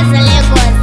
Gaza Lagos.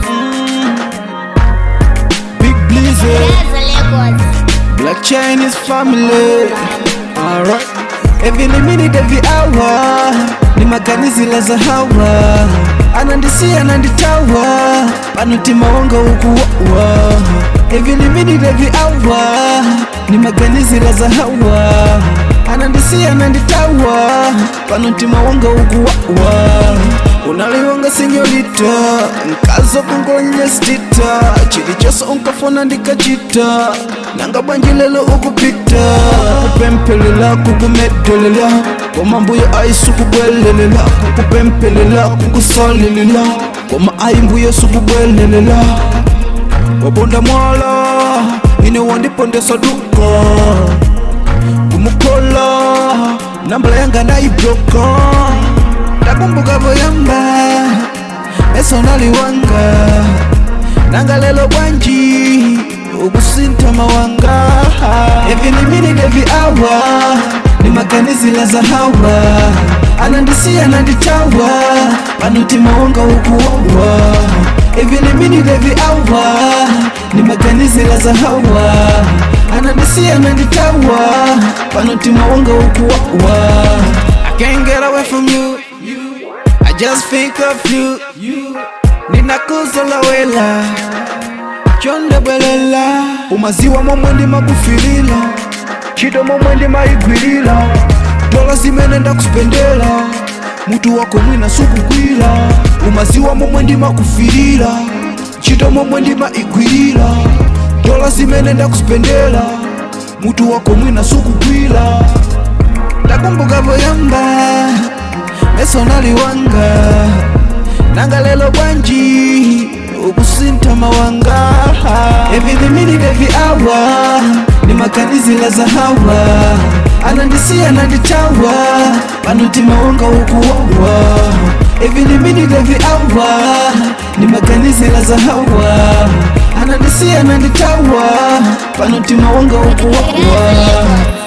Big Blizzard, Gaza Lagos. Black Chinese family. Alright. Every minute, every hour ni maganizi la zahawa anandisia nanditawa panutima wanga ukuwawa Every minute, every hour ni maganizi la zahawa anandisia nanditawa panutima wanga ukuwawa unaliwonga sinyorita nkazo kungonya stita chilichoso unkafona ndikachita nanga bwanji lelo ukupita kupempelela kukumedelela komambuyo aisukubwelelela kukupempelela kukusalilila koma aimbuyo sukubwelelela wabonda mwala ine wandipondesa duka kumukola nambala yanga naibloka ndakumbuka voyamba esonaliwanga nanga lelo bwanji ukusinta mawanga every minute every hour ni maganizi la zahawa anandisia nanditawa panutima wanga ukuwawa every minute every hour ni maganizi la zahawa anandisia nanditawa panutima wanga ukuwawa I can't get away from you I just think of you ninakuzolawela chonde bwelela umaziwa momwe ndimakufilila chido momwe ndimayigwilila dola zimene ndakusipendela mutu wako mwina sukugwira umaziwa momwe ndimakufilila chido momwe ndimayigwilila dola zimene ndakusipendela mutu wako mwina sukugwira ndakumbuka voyamba esonaliwanga nanga lelo bwanji ukusinta mawanga every minute every hour ni maganizi la zahawa anandisia nanditawa panutima wanga ukuwawa every minute every hour ni maganizi la zahawa anandisia nanditawa panutima wanga ukuwawa